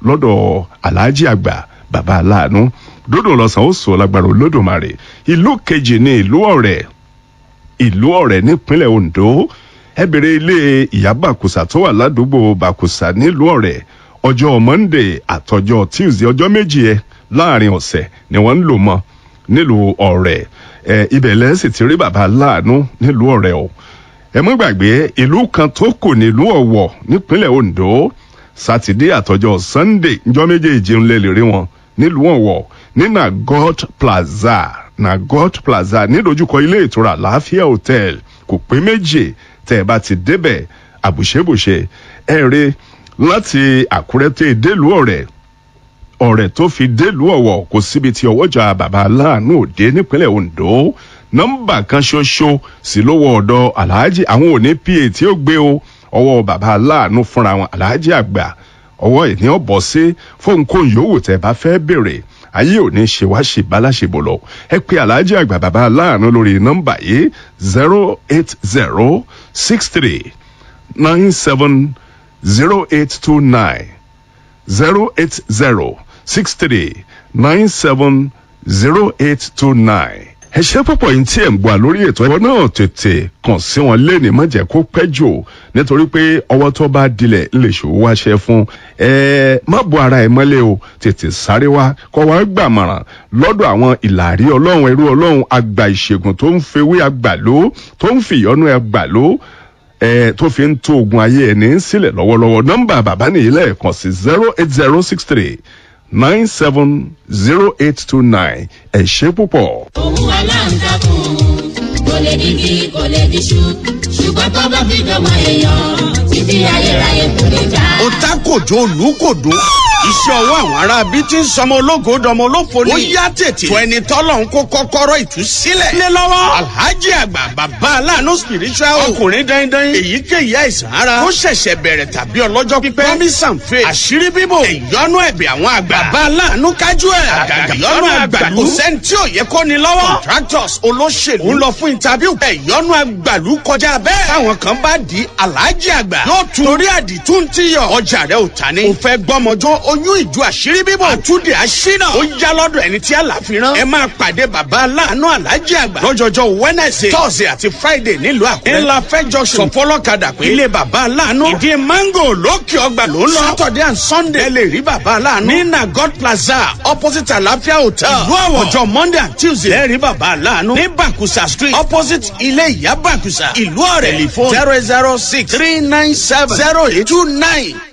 lọ́dọ̀ aláàjì àgbà bàbá aláàánú dódò lọ́sàn ó sọ lágbára olódùmarè ìlú kejì ní ìlú ọ̀rẹ́ ìlú ọ̀rẹ́ nípínlẹ̀ ondo ẹ bèrè ilé ìyá bàkùsà tó wà ládùúgbò bàkùsà nílùú ọ̀rẹ́ ọjọ́ monday àtọjọ́ tuesday ọjọ́ méjì ẹ láàrin ọ̀sẹ̀ ni wọ́n ń lò mọ́ nílùú ọ̀rẹ́ ẹ ibẹ̀ lẹ́sìn ti rí bàbá láàánú nílùú ọ̀rẹ́ o ẹ mọ́ gbàgbé ìlú kan tó kù nílùú ọ̀wọ̀ nípínlẹ̀ ondo sátidé àtọjọ́ sunday njọ́ méjèèjì ń lè lè rí wọn nílùú ọ̀wọ̀ ní nagot plaza nagot plaza nídojúkọ ilé ìtura láàfíà hotel kò pé méjì tẹ́ ẹ bá ti débẹ̀ àbùṣebùṣe ẹ rí láti àkúrẹ́ tẹ́ délùú ọ̀rẹ́ ọ̀rẹ́ tó fi délùú ọ̀wọ̀ kò síbi tí ọwọ́jà bàbá aláàánú òde nípínlẹ̀ ondo nọ́mbà kan ṣoṣo sí lówó ọ̀dọ̀ aláàjì àwọn òní pa tí ó gbé o ọwọ́ bàbá aláàánú fúnra wọn aláàjì àgbà ọwọ́ ìní ọ̀bọ̀ sí fóònkóhùn yòówù tẹ́ bá fẹ́ bèrè ayé òní ṣe wá ṣe báláṣebò lọ ẹ pé aláàjì àgbà bàbá aláàánú lórí nọ́mbà yìí zero eight zero six three nine seven zero eight two nine zero eight zero six three nine seven zero eight two nine. ẹ ṣe púpọ̀ yìí tí ẹ̀ ń gbà lórí ètò ẹ̀kọ́ náà tètè kàn sí wọn lẹ́ni má jẹ́ kó pẹ́ jù nítorí pé ọwọ́ tó bá dilẹ̀ lè ṣòwò wáṣẹ fún ẹ má bo ara ẹ mọ́lẹ̀ o tètè sáré wá kọ́ wá gbàmọ̀ràn lọ́dọ̀ àwọn ìlàrí ọlọ́run ẹrú ọlọ́run àgbà ìṣègùn tó ń fewé àgbàló tó ń fìyọ́nú àgbàló ẹ tó fi ń tó ogun ayé ẹni sílẹ̀ lọ́wọ́lọ́wọ́ nọ́mbà bàbá nìyí lẹ́ẹ̀kan sí zero eight zero six three nine seven zero eight two nine ẹ ṣe púpọ̀. òun aláǹtakùn kò lè digi kò lè diṣu ṣùgbọ́n tó bá fi dọ́mọ èèyàn títí ayérayé kò lè já. ó tá kòjó olùkòdó iṣẹ́ ọwọ́ àwọn ará bí tí ń sọmọ ológo dọmọ olófo ni. ó yá tètè fún ẹni tọ́lọ̀ ń kó kọ́kọ́rọ́ ìtúsílẹ̀. lé lọ́wọ́ alhaji àgbà bàbá aláàánú spiritual ọkùnrin dandan èyíkéyìí àìsàn ara ó ṣẹ̀ṣẹ̀ bẹ̀rẹ̀ tàbí ọlọ́jọ́ pípẹ́ promise and faith àṣírí bíbò ìyọnu ẹ̀bẹ̀ àwọn àgbà bàbá aláàánú kájú ẹ̀ àgàgà ìyọnu àgbàlú kò sẹ́ni tí ò yẹ kó ni lọ́wọ́ contractors olóṣèlú ń lọ fún interview ìyọnu àgbàlú kọjá bẹ́ẹ̀ táwọn kan bá di alhaji àgbà yóò tún torí àdìtú ti yọ ọjà rẹ ò ta ni. ò fẹ́ gbọ́mọjọ́ oyún ìjọ àṣírí bíbọ̀ àtúndì àṣínà ó yá lọ́dọ̀ ẹni tí àlàfi rán. ẹ máa pàdé bàbá aláàánú alájí àgbà lọ́jọ́jọ́ wednesday thursday àti friday nílùú àkúrẹ́. ńlá fẹ́ junction sọfọlọ́kadà pé ilé bàbá aláàánú ìdí mango lókè ọgbà ló ń lọ. saturday and sunday ẹ lè rí bàbá aláàánú ní nagot plaza opposite àlàáfíà hotel. ìlú àwọ̀ ọjọ́ monday and tuesday ẹ rí bàbá aláàánú ní bakusa street opposite ilé ìyá bakusa ìlú ọ̀rẹ́ telephone zero zero six three nine seven zero eight two nine.